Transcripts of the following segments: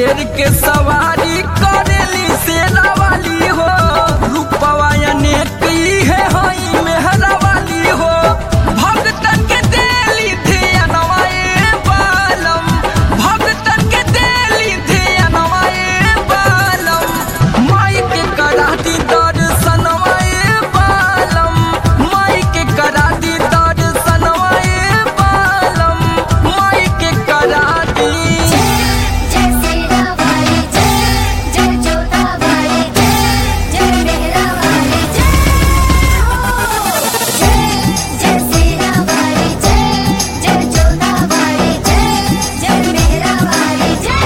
शेर के सवारी करेली सेना वाली हो रूपवा अनेक ही है हई मेहरा वाली हो भगतन के देली धियनवा ए बालम भगतन के देली धियनवा ए बालम माई के करा दी दर्शनवा ए बालम माई के करा दी दर्शनवा ए बालम माई के करा दी जय सेना वाली जय जय जोधा वाली जय जय मेहरा वाली जय हो जय जय सेना वाली जय जय जोधा वाली जय जय मेहरा वाली जय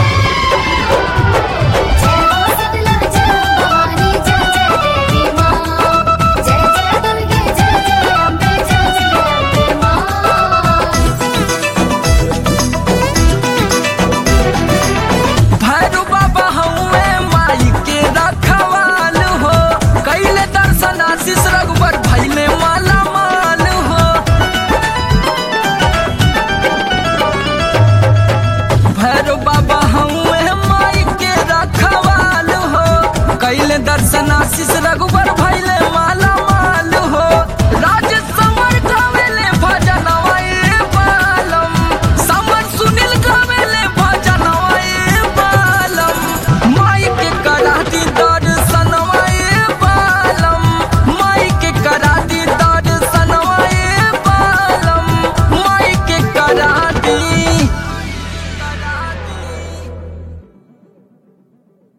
जय हो शीतला जय भवानी जय जय देवी माँ जय जय दुर्गे जय जय अम्बे जय जय अम्बे माँ भैरू बाबा हउए माई के रखवाल हो कैले दर्शन आशीष रघुवर भैले माला माल हो भैरू बाबा हउए माई के रखवाल हो कैले दर्शन आशीष रघुवर भैले